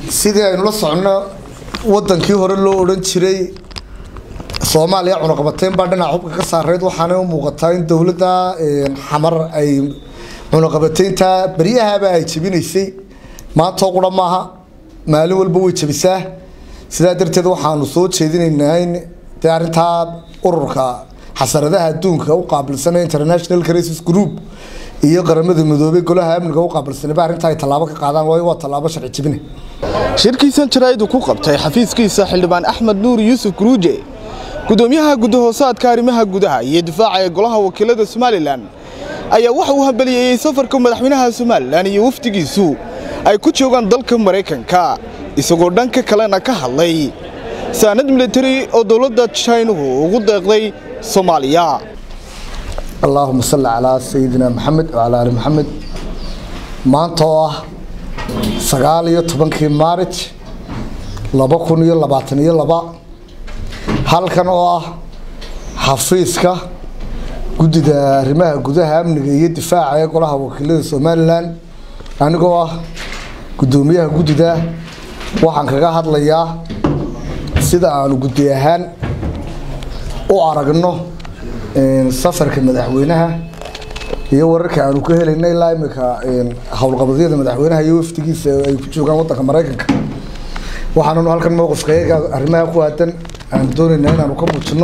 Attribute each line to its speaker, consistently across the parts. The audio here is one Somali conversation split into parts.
Speaker 1: sidii aynu la soconno wadankii hore loo odhan jiray soomaaliya cunaqabateyn baa dhinaca hubka ka saareyd waxaana u muuqataa in dowladda xamar ay cunaqabateynta beryahaba ay jebinaysay maantoo qura maaha maalin walba way jebisaa sidaa darteed waxaanu soo jeedinaynaa in dee arrintaa ururka xasaradaha adduunka u qaabilsanee international crisis group iyo qaramada midoobay golaha amniga u qaabilsanayba arrinta ay tallaabo ka qaadaan waayo waa tallaabo sharci jebine
Speaker 2: shirkiisan jaraa'id uu ku qabtay xafiiskiisa xildhibaan axmed nuur yuusuf guruuje gudoomiyaha gudahoosaadka arrimaha gudaha iyo difaaca ee golaha wakiilada somalilan ayaa waxa uu hambaliyeeyey safarka madaxweynaha somalilan iyo wafdigiisu ay ku joogaan dalka maraykanka isagoo dhanka kalena ka hadlay saanad militari oo dowladda jaynuhu ugu deeqday soomaaliya
Speaker 1: allaahuma salli calaa sayidina maxamed wacalaa ali maxamed maanta oo ah sagaal iyo tobankii maarij laba kun iyo labaatan iyo laba halkan oo ah xafiiska guddida arrimaha gudaha amniga iyo difaaca ee golaha wakiilada somalilan anigoo ah guddoomiyaha guddida waxaan kaga hadlayaa sida aanu guddi ahaan u aragno safarka madaxweynaha iyo wararka aanu ka helayna ilaa imika howlqabadyada madaxweynaha iyo wafdigiisa ay ku joogaan wadanka maraykanka waxaannu halkan mowqifka iyaga arrimaha ku aadan aan doonaynaa inaanu ka muujino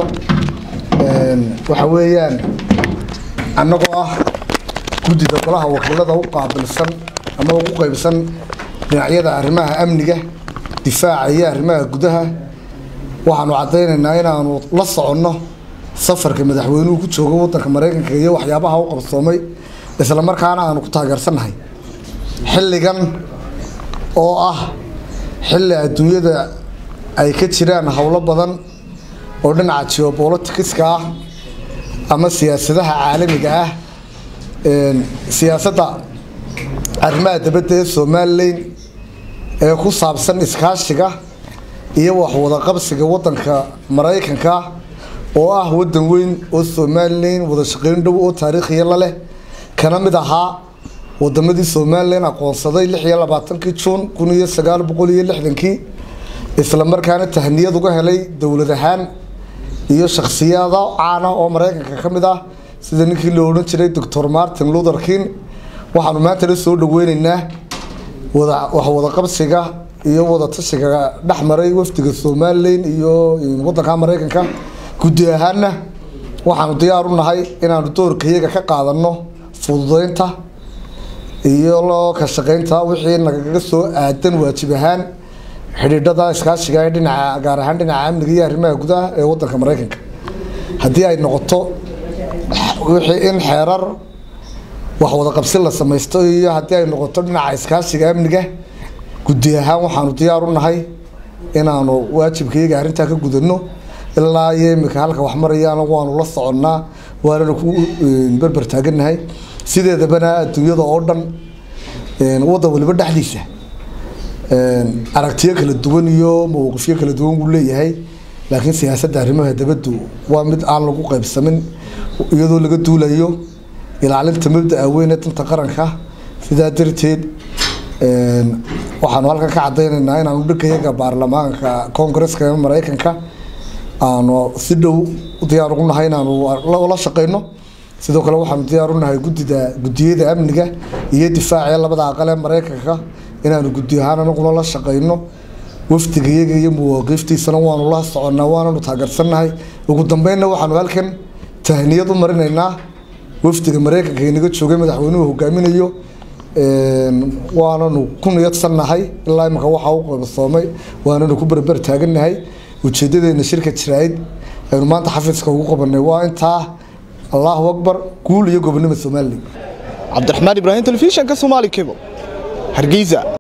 Speaker 1: waxa weeyaan annagoo ah guddida golaha wakiilada u qaabilsan ama ugu qeybsan dhinacyada arrimaha amniga difaaca iyo arrimaha gudaha waxaanu caddaynaynaa inaanu la soconno safarka madaxweynuhu ku joogo wadanka maraykanka iyo waxyaabaha u qabsoomay isla markaana aanu ku taageersannahay xilligan oo ah xilli adduunyada ay ka jiraan howlo badan oo dhinaca geobolitikiska ah ama siyaasadaha caalamiga ah siyaasadda arrimaha dabadda ee somalilan ee ku saabsan iskaashiga iyo waxwada qabsiga wadanka maraykanka oo ah wadan weyn oo somalilan wada shaqeyn dhow oo taariikhiya la leh kana mid ahaa wadamadii somalilan aqoonsaday lix iyo labaatankii juun kun iyo sagaal boqol iyo lixdankii isla markaana tahniyad uga helay dowlad ahaan iyo shakhsiyada caana oo maraykanka ka mid ah sida ninkii loo odhan jiray doctor martin luther king waxaanu maantana soo dhaweyneynaa wax wada qabsiga iyo wada tashiga dhex maray wafdiga somalilan iyo wadanka maraykanka guddi ahaanna waxaanu diyaar u nahay inaanu doorka iyaga ka qaadano fududeynta iyo loo ka shaqeynta wixii nagaga soo aadan waajib ahaan xidhiidhada iskaashiga ee dhinaca gaar ahaan dhinaca amniga iyo arrimaha gudaha ee wadanka maraykanka haddii ay noqoto wixii in xeerar wax wada qabsi la samaysto iyo haddii ay noqoto dhinaca iskaashiga amniga guddi ahaan waxaanu diyaar u nahay inaanu waajibka iyaga arrintaa ka gudano ilaa iyo imika halka wax marayaan waanu la soconnaa waanana ku berber taaganahay sideedabana adduunyada oo dhan wadan waliba dhexdiisa aragtiyo kala duwan iyo mawqifyo kala duwan wuu leeyahay laakiin siyaasadda arrimaha dabaddu waa mid aan lagu qaybsamin iyadoo laga duulayo ilaalinta mabdaa weyn ee danta qaranka sidaa darteed waxaanu halkan ka cadaynaynaa inaanu dhankayaga baarlamaanka koongareska ee maraykanka aanu si dhow diyaar ugu nahay inaanu la shaqeyno sidoo kale waxaanu diyaar u nahay guddida guddiyada amniga iyo difaaca ee labada aqal ee maraykanka inaanu guddi ahaan anaguna la shaqeyno wafdiga iyaga iyo muwaaqiftiisana waanu la soconnaa waananu taageersannahay ugu dambeynna waxaanu halkan tahniyad u marinaynaa wafdiga maraykanka inaga joogay madaxweynuhu hogaaminayo waananu ku niyadsannahay ilaa imika waxaa u qabsoomay waananu ku berber taagannahay ujeedadeena shirka jaraa'id aynu maanta xafiiska ugu qabanay waa intaa allahu akbar guul iyo gobonimo somalilan
Speaker 2: cabdiraxmaan ibraahim telefishanka somaali cable hargeysa